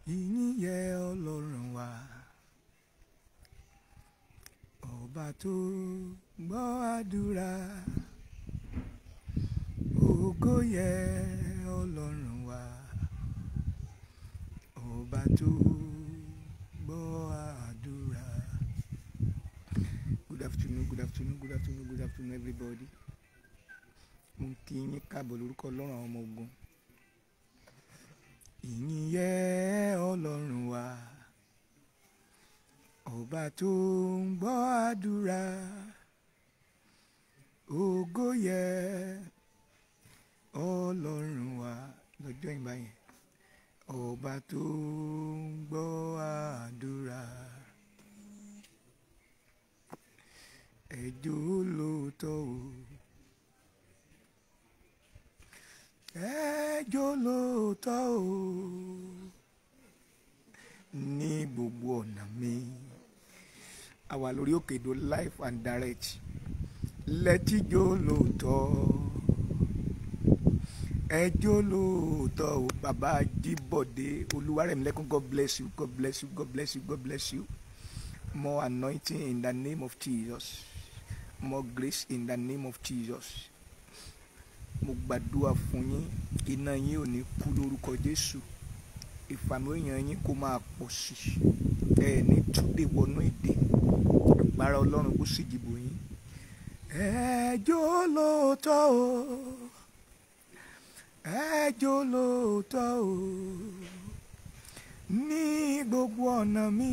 ìyìn yẹ ọlọ́run wa ọba tó gbọ́ àdúrà ògo yẹ ọlọ́run wa ọba tó gbọ́ àdúrà. good afternoon good afternoon good afternoon good afternoon everybody mo ń kí yín káàbọ̀ lórúkọ ọlọ́run àwọn ọmọ ogun ìyìn yẹ ọlọ́run wa ọba tó ń gbọ́ àdúrà ògo yẹ ọlọ́run wa lọ́jọ́ ìgbà yẹn ọba tó ń gbọ́ àdúrà ẹjọ́ lóòótọ́ o ẹjọ́ lóòótọ́ o ní gbogbo ọ̀nà mi a wà lórí òkèdò life and direct lẹ́tíjọ́ lóòótọ́ ẹjọ́ lóòótọ́ o bàbá Jíbọ̀dé Olúwarẹ̀mílẹ́kùn God bless you God bless you God bless you God bless you more anointing in the name of Jesus more grace in the name of Jesus mo gbàdúrà fún yín iná yín ò ní kú lórúkọ Jésù ìfàmìlóyàn yín kó máa pọ̀ sí ẹ ní túnde wọnú èdè agbára Ọlọ́run kó sì dìbò yín ẹjọ́ lóòótọ́ o ẹjọ́ lóòótọ́ o ní gbogbo ọ̀nà mi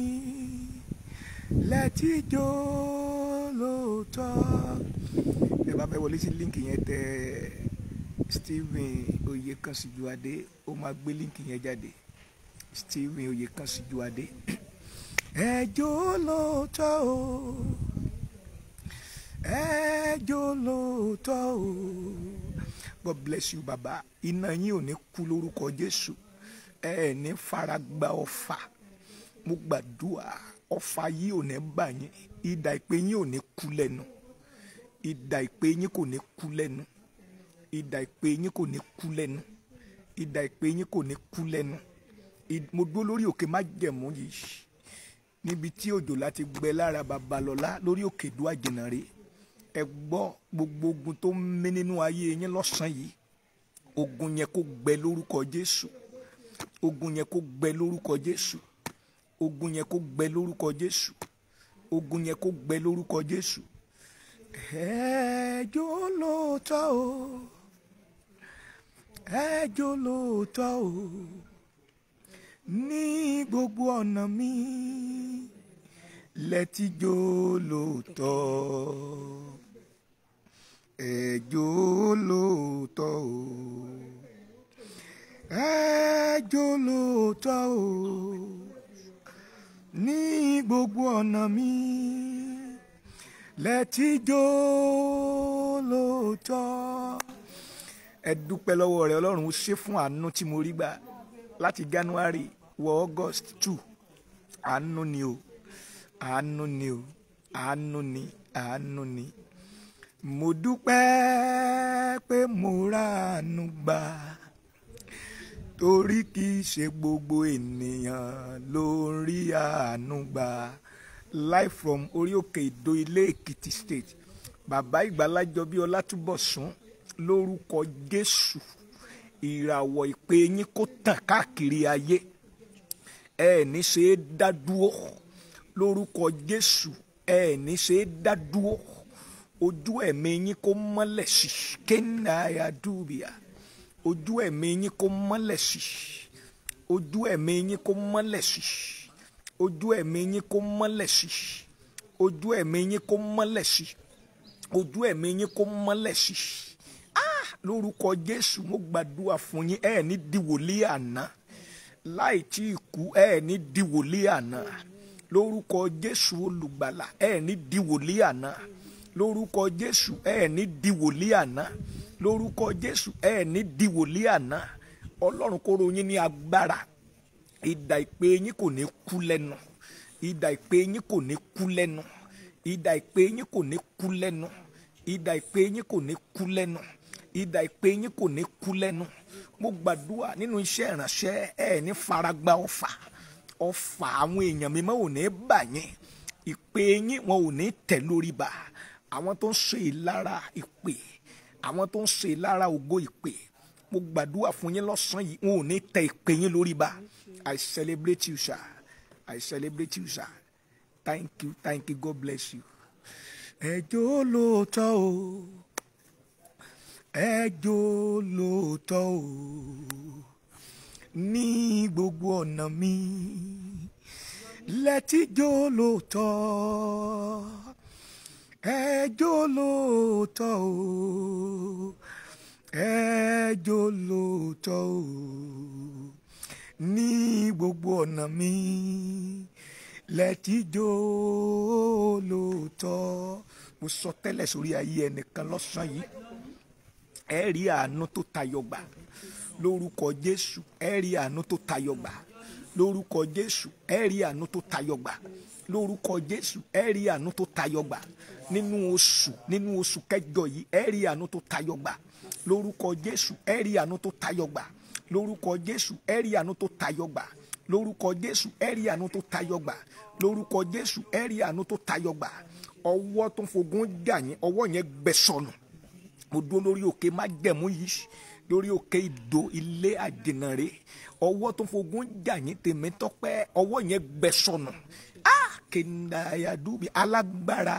lẹ́tíjọ́ lóòótọ́ ẹ bá fẹ́ wọlé sí líǹkì yẹn tẹ Stephen Oyekansijuade ó máa gbé líǹkì yẹn jáde Stephen Oyekansijuade ẹjọ́ lóòótọ́ o ẹjọ́ lóòótọ́ o God bless you baba iná yín ò ní kú lórúkọ Jésù ẹ ní faragba ọfà mo gbàdúrà ọfà yìí ò ní bà yín idà ìpè yín ò ní kú lẹ́nu idà ìpè yín kò ní kú lẹ́nu idà ìpè yín kò ní kú lẹ́nu idà ìpè yín kò ní kú lẹ́nu mo dúró lórí òkè májẹ̀mú yìí níbi tí òjò láti gbẹ lára babalọ́lá lórí òkè dúà jìnnà rè ẹ gbọ́ gbogbo ogun tó ń mí nínú ayé yín lọ́sàn-án yìí ogun yẹn kó gbẹ lórúkọ Jésù ogun yẹn kó gbẹ lórúkọ Jésù ogun yẹn kó gbẹ lórúkọ Jésù ogun yẹn kó gbẹ lórúkọ Jésù ẹjọ́ lóòótọ́ o ẹjọ́ lóòótọ́ o ní gbogbo ọ̀nà mi lẹ́tíjọ́ lóòótọ́ ẹjọ́ lóòótọ́ o ẹjọ́ lóòótọ́ o ní gbogbo ọ̀nà mi lẹ́tíjọ́ lóòótọ́ ẹ dúpẹ́ lọ́wọ́ rẹ ọlọ́run ó ṣe fún àánú tí mo rí gbà láti January wọ August two àánú ni o àánú ni o àánú ni àánú ni mo dúpẹ́ pé mo ráàánú gbà torí kì í ṣe gbogbo ènìyàn ló ń rí àánú gbà live from orí òkè ìdó ilé Èkìtì state bàbá ìgbàlájọ bí Ọlátúbọ̀sún lórúkọ Jésù ìràwọ̀ ìpè yín kó tàn káàkiri ayé ẹ ní ṣe é dá dúró lórúkọ Jésù ẹ ní ṣe é dá dúró ojú ẹ̀mí yín kó mọ́lẹ̀ sí kéńdàáyà dùbìà ojú ẹ̀mí yín kó mọ́lẹ̀ sí ojú ẹ̀mí yín kó mọ́lẹ̀ sí ojú ẹ̀mí yín kó mọ́lẹ̀ sí ojú ẹ̀mí yín kó mọ́lẹ̀ sí ojú ẹ̀mí yín kó mọ́lẹ̀ sí lórúkọ Jésù mo gbàdúrà fún yín ẹ ní di wòlíì àná láì tí ì kú ẹ ní di wòlíì àná lórúkọ Jésù olùgbàlà ẹ ní di wòlíì àná lórúkọ Jésù ẹ ní di wòlíì àná lórúkọ Jésù ẹ ní di wòlíì àná Ọlọ́run kó rọ̀ yín ní agbára idà ìpè yín kò ní kú lẹ́nu idà ìpè yín kò ní kú lẹ́nu idà ìpè yín kò ní kú lẹ́nu idà ìpè yín kò ní kú lẹ́nu idà ìpè yín kò ní kú lẹ́nu mo gbàdúrà nínú iṣẹ́ ìránṣẹ́ ẹ ní faragba ọfà ọfà àwọn èèyàn mi máa ò ní bà yín ìpè yín wọn ò ní tẹ̀ lórí bá àwọn tó ń ṣe ìlara ìpè àwọn tó ń ṣe ìlara ògo ìpè mo gbàdúrà fún yín lọ́sàn-án yìí wọn ò ní tẹ ìpè yín lórí bá I celebrate you sir I celebrate you sir thank you thank you God bless you ẹjọ́ lóòótọ́ o ẹjọ́ lóòótọ́ o ní gbogbo ọ̀nà mi lẹ́tíjọ́ lóòótọ́ ẹjọ́ lóòótọ́ o ẹjọ́ lóòótọ́ o ní gbogbo ọ̀nà mi lẹ́tíjọ́ lóòótọ́ mo sọ tẹ́lẹ̀ sórí ayé ẹnìkan lọ́sàn-án yìí ẹ rí àánú tó tayọ gbà lórúkọ Jésù ẹ rí àánú tó tayọ gbà lórúkọ Jésù ẹ rí àánú tó tayọ gbà lórúkọ Jésù ẹ rí àánú tó tayọ gbà nínú oṣù nínú oṣù kẹjọ yìí ẹ rí àánú tó tayọ gbà lórúkọ Jésù ẹ rí àánú tó tayọ gbà lórúkọ Jésù ẹ rí àánú tó tayọ gbà lórúkọ Jésù ẹ rí àánú tó tayọ gbà lórúkọ Jésù ẹ rí àánú tó tayọ gbà ọwọ́ tó ń fogun jà yín ọwọ́ yẹn gbẹ sọnù mo dúró lórí òkè májẹ̀mú yìí lórí òkè ìdó ilé àjìnàrè ọwọ́ tó ń fogun jà yín tèmi tọ́pẹ́ ọwọ́ yẹn gbẹ sọnù ah kìndàyàdúbi alágbára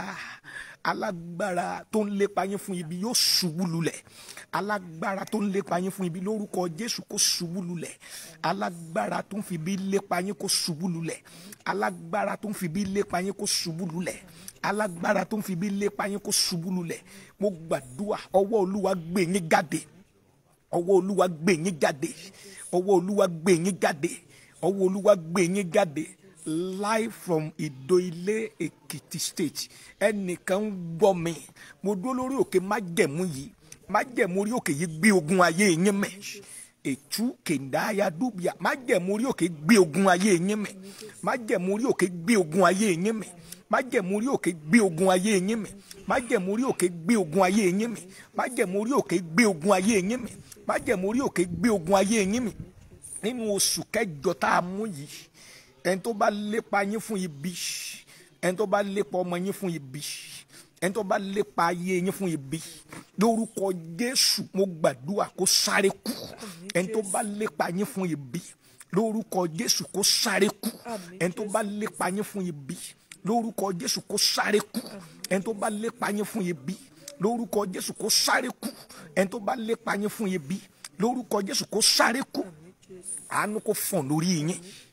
alágbára tó ń lépa yín fún ibi yóò ṣubú lulẹ̀ alágbára tó ń lépa yín fún ibi lórúkọ Jésù kó ṣubú lulẹ̀ alágbára tó ń fi ibi lépa yín kó ṣubú lulẹ̀ alágbára tó ń fi ibi lépa yín kó ṣubú lulẹ̀ alágbára tó ń fi ibi lépa yín kó ṣubú lulẹ̀ mo gbàdúrà ọwọ́ olúwa gbé yín jáde ọwọ́ olúwa gbé yín jáde ọwọ́ olúwa gbé yín jáde ọwọ́ olúwa gbé yín jáde live from Ìdó-Ilé Èkìtì state ẹnìkan ń gbọ́ mi mo dúró lórí òkè májẹ̀mú yìí májẹ̀mú orí òkè yìí gbé ogun ayé yín mẹ́ ètú kèndáyà dúbìá májẹ̀mú orí òkè gbé ogun ayé yín mẹ́ májẹ̀mú orí òkè gbé ogun ayé yín mẹ́ májẹ̀mú orí òkè gbé ogun ayé yín mẹ́ májẹ̀mú orí òkè gbé ogun ayé yín mẹ́ májẹ̀mú orí òkè gbé ogun ayé yín mẹ́ májẹ̀mú orí òkè gbé ogun ayé yín mẹ́ nínú oṣù kẹjọ tá a mú yìí ẹni tó bá lépa yín fún ibi ẹni tó bá lépa ọmọ yín fún ibi ẹni tó bá lépa ayé yín fún ibi lórúkọ Jésù mo gbàdúrà kó sáré kú ẹni tó bá lépa yín fún ibi lórúkọ Jésù kó sáré kú ẹni tó bá lépa yín fún ibi lórúkọ Jésù kó sáré kú ẹni tó bá lépa yín fún ibi lórúkọ Jésù kó sáré kú ẹni tó bá lépa yín fún ibi lórúkọ Jésù kó sáré kú àánú kó fọ̀n lórí yín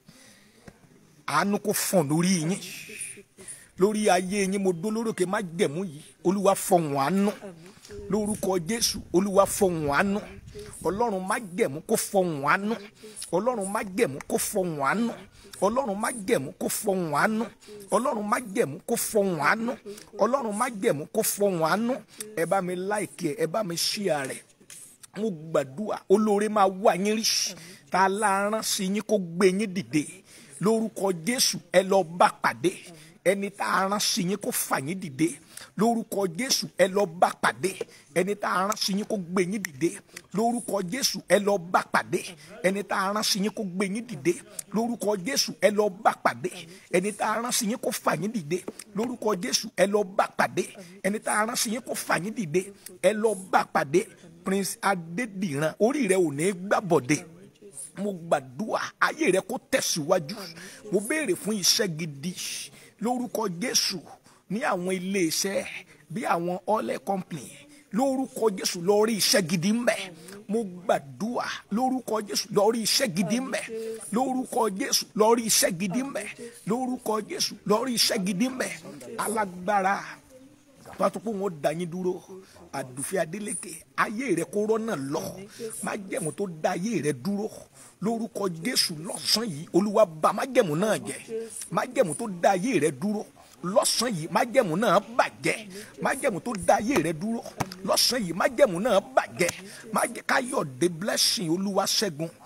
àánú kó fọ̀n lórí yín lórí ayé yín mo dó lórókè má jẹ̀mú yìí olúwa fọ̀hún àánú lórúkọ jésù olúwa fọ̀hún àánú ọlọ́run má jẹ̀mú kó fọ̀hún àánú ọlọ́run má jẹ̀mú kó fọ̀hún àánú ọlọ́run má jẹ̀mú kó fọ̀hún àánú ọlọ́run má jẹ̀mú kó fọ̀hún àánú ọlọ́run má jẹ̀mú kó fọ̀hún àánú ẹ bá mi láìkì ẹ ẹ bá mi ṣíà rẹ̀ mo gbàdúrà olóore máa wá yín rí tá a láàrán sí yín kó gbé yín dìde lórúkọ jésù ẹ lọ bá pàdé ẹni tá a rán sí yín kó fà yín dìde lórúkọ jésù ẹ lọ bá pàdé ẹni tá a rán sí yín kó gbé yín dìde lórúkọ jésù ẹ lọ bá pàdé ẹni tá a rán sí yín kó gbé yín dìde lórúkọ jésù ẹ lọ bá pàdé ẹni tá a rán sí yín kó fà yín dìde lórúkọ jésù ẹ lọ bá pàdé ẹni tá a rán sí yín kó fà yín dìde ẹ lọ bá pàdé prince adédìran orí rẹ ò ní gbàbọdé mo gbàdúrà ayé rẹ kó tẹ̀síwájú mo béèrè fún iṣẹ́ gidi lórúkọ jésù ní àwọn iléeṣẹ́ bí àwọn oil company lórúkọ jésù lọ rí iṣẹ́ gidi mbẹ mo gbàdúrà lórúkọ jésù lọ rí iṣẹ́ gidi mbẹ lórúkọ jésù lọ rí iṣẹ́ gidi mbẹ lórúkọ jésù lọ rí iṣẹ́ gidi mbẹ alágbára pàtó pé wọn dá yín dúró àdùfẹ́ adélékè ayé rẹ kó rọ́nà lọ májẹ̀mú tó dá ayé rẹ dúró lórúkọ jésù lọ́sàn yìí olúwa bà májẹ̀mú náà jẹ́ májẹ̀mú tó dá ayé rẹ dúró lọ́sàn yìí májẹ̀mú náà bàjẹ́ májẹ̀mú tó dá ayé rẹ dúró lọ́sàn yìí májẹ̀mú náà bàjẹ́ májẹ̀ káyọ̀dé blessing olúwa ṣẹ́gun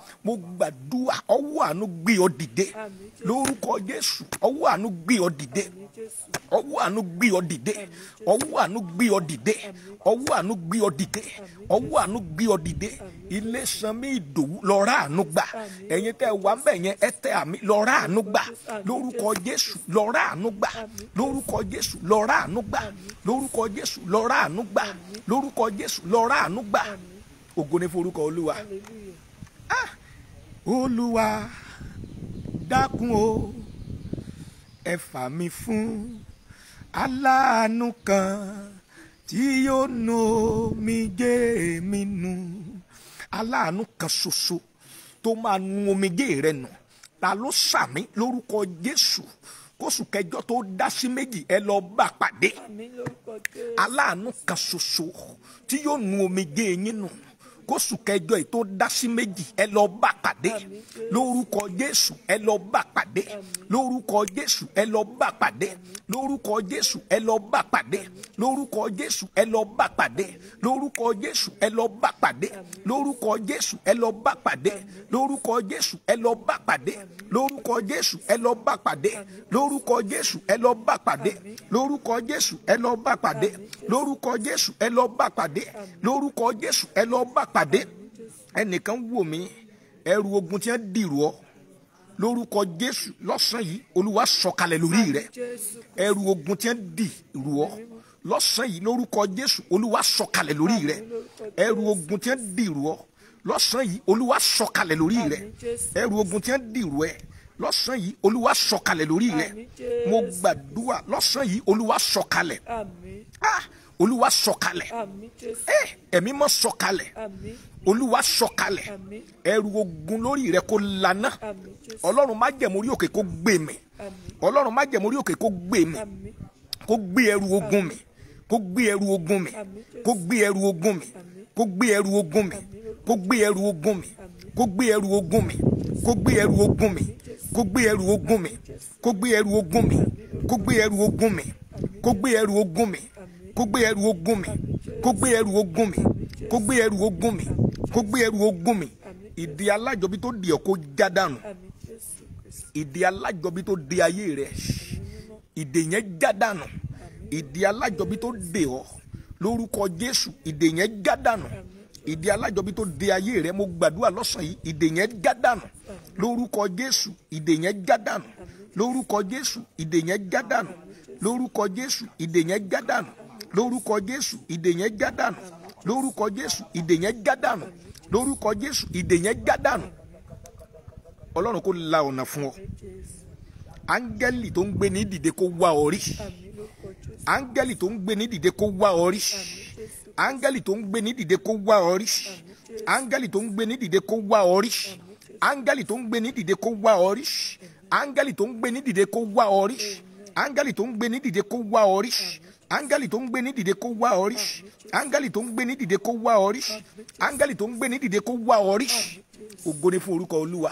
mo gbàdúrà ọwọ́ àánú gbé ọ dìde Àmín Jésù. lórúkọ jésù ọwọ́ àánú gbé ọ dìde Àmín Jésù. ọwọ́ àánú gbé ọ dìde ọwọ́ àánú gbé ọ dìde ọwọ́ àánú gbé ọ dìde ọwọ́ àánú gbé ọ dìde ilé sanmi ìdòwú lọ́ra àánú gbà ẹ̀yin tẹ́ wà ń bẹ̀ yẹn ẹ tẹ àmì lọ́ra àánú gbà lórúkọ jésù lọ́ra àánú gbà lórúkọ jésù lọ́ra àánú gbà lórúkọ jésù lọ́ra àánú gbà lórúkọ jésù lọ́ra àánú gbà ògo ni forúkọ olúwa Hallelujah. olúwa dákun o ẹ fà mí fún aláàánú kan tí yóò nu omijé mi nù aláàánú kan ṣoṣo tó máa nu omijé rẹ nù ta ló sàmí lórúkọ jésù kóṣù kẹjọ tó dá sí méjì ẹ lọ bá pàdé Àmín lórúkọ Jésù. aláàánú kan ṣoṣo tí yóò nu omijé yín nù kóṣù kẹjọ yìí tó dá sí méjì ẹ lọ bá pàdé Àmín Jésù. lórúkọ jésù ẹ lọ bá pàdé lórúkọ jésù ẹ lọ bá pàdé lórúkọ jésù ẹ lọ bá pàdé lórúkọ jésù ẹ lọ bá pàdé lórúkọ jésù ẹ lọ bá pàdé lórúkọ jésù ẹ lọ bá pàdé lórúkọ jésù ẹ lọ bá pàdé lórúkọ jésù ẹ lọ bá pàdé lórúkọ jésù ẹ lọ bá pàdé lórúkọ jésù ẹ lọ bá pàdé lórúkọ jésù ẹ lọ bá pàdé lórúkọ jésù ẹ lọ bá pàdé ẹnìkan wò mí ẹrù ogun tí wọn dìrò ọ lórúkọ jésù lọ́sàn yìí olúwa sọ̀kalẹ̀ lórí rẹ Jésù. ẹrù ogun tí wọn dìrò ọ lọ́sàn yìí lórúkọ jésù olúwa sọ̀kalẹ̀ lórí rẹ ẹrù ogun tí wọn dìrò ọ lọ́sàn yìí olúwa sọ̀kalẹ̀ lórí rẹ Àmín Jésù. ẹrù ogun tí wọn dìrò ẹ lọ́sàn yìí olúwa sọ̀kalẹ̀ lórí rẹ Àmín Jésù. mo gbàdúrà lọ́sàn yìí olúwa sọ̀kalẹ̀ Àmín. ah olúwa sọ̀kalẹ̀ Àmín Jésù. ẹ ẹ̀mí mọ́ sọ̀kalẹ̀ Àmín. olúwa sọ̀kalẹ̀ Àmín. ẹrù ogun lórí rẹ kó lana Àmín Jésù. ọlọ́run má jẹ̀mú orí òkè kó gbé mi Àmín. ọlọ́run má jẹ̀mú orí òkè kó gbé mi Àmín. kó gbé ẹrù ogun mi kó gbé ẹrù ogun mi Àmín Jésù. kó gbé ẹrù ogun mi kó gbé ẹrù ogun mi kó gbé ẹrù ogun mi kó gbé ẹrù ogun mi kó gbé ẹrù ogun mi kó gbé ẹrù ogun mi kó gbé ẹrù ogun mi kó gbé ẹrù ogun mi kó gbé ẹrù ogun mi kó gbé ẹrù ogun mi kó gbé ẹrù ogun mi kó gbé ẹrù ogun mi kó gbé ẹrù ogun mi ìdí alájọbí tó di ọ kó já dànù Àmín Jésù Kristi. ìdí alájọbí tó de ayé rẹ ìdè yẹn já dànù ìdí alájọbí tó de ọ lórúkọ jésù ìdè yẹn já dànù ìdí alájọbí tó de ayé rẹ mo gbàdúrà lọ́sàn yìí ìdè yẹn já dànù lórúkọ jésù ìdè yẹn já dànù lórúkọ jésù ìdè yẹn já dànù lórúkọ jésù ìdè yẹn já dànù lórúkọ jésù ìdè yẹn já dànù lórúkọ jésù ìdè yẹn já dànù lórúkọ jésù ìdè yẹn já dànù ọlọ́run kó la ọ̀nà fún ọ Jésù. áńgẹ́lì tó ń gbé ní dìde kó wá ọ rí Àmín lórúkọ Jésù. áńgẹ́lì tó ń gbé ní dìde kó wá ọ rí Jésù. áńgẹ́lì tó ń gbé ní dìde kó wá ọ rí áńgẹ́lì tó ń gbé ní dìde kó wá ọ rí áńgẹ́lì tó ń gbé ní dìde kó wá ọ rí áńgẹ́lì tó ń gbé ní dìde kó wá ọ rí áńgẹ́lì tó ń gbé ní dìde kó wá ọ rí áńgẹ́lì tó ń gbé ní dìde kó wá ọ rí áńgẹ́lì tó ń gbé ní dìde kó wá ọ rí áńgẹ́lì tó ń gbé ní dìde kó wá ọ rí ògo ni fún orúkọ olúwa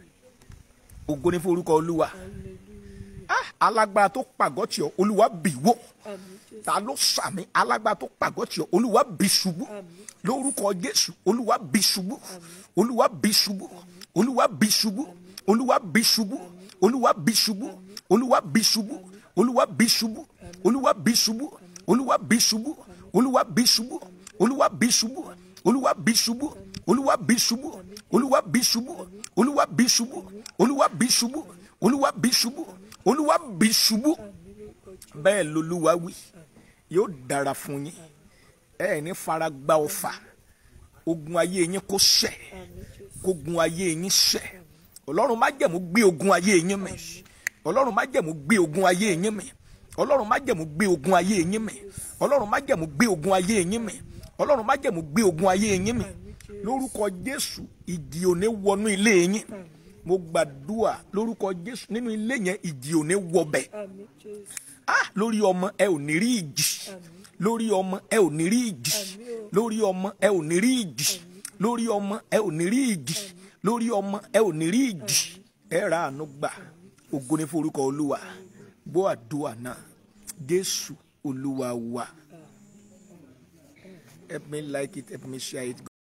ògo ni fún orúkọ olúwa ah alágbára tó pàgọ́ tì ọ́ olúwa bì wó Àmín Jésù. ta ló sàmì alágbára tó pàgọ́ tì ọ́ olúwa bì ṣubú lórúkọ jésù olúwa bì ṣubú olúwa bì ṣubú olúwa bì ṣubú olúwa bì ṣubú olúwa bì ṣubú olúwa bì ṣubú olúwa bì ṣubú olúwa bì ṣubú olúwa bì ṣubú olúwa bì ṣubú olúwa bì ṣubú olúwa bì ṣubú olúwa bì ṣubú olúwa bì ṣubú olúwa bì ṣubú olúwa bì ṣubú olúwa bì ṣubú olúwa bì ṣubú bẹ́ẹ̀ lolúwa wí yóò dára fún yín ẹ ní fara gba ọfà ogun ayé yín kó ṣẹ kógun ayé yín ṣẹ ọlọ́run má jẹ̀mú gbé ogun ayé yín mì ọlọ́run má jẹ̀mú gbé ogun ayé yín mì ọlọ́run má jẹ̀mú gbé ogun ayé yín mì ọlọ́run má jẹ̀mú gbé ogun ayé yín mì ọlọ́run má jẹ̀mú gbé ogun ayé yín mì lórúkọ jésù ìjì òní wọnú ilé yín mo gbàdúrà lórúkọ jésù nínú ilé yẹn ìjì òní wọbẹ̀ Àmín Jésù. ah lórí ọmọ ẹ ò ní rí ìjì lórí ọmọ ẹ ò ní rí ìjì lórí ọmọ ẹ ò ní rí ìjì lórí ọmọ ẹ ò ní rí ìjì lórí ọmọ ẹ ò ní rí ìjì ẹ ra àánú gbà ògo ní forúkọ olúwa gbọ́ àdúrà náà jésù olúwa wa help me like it help me share it.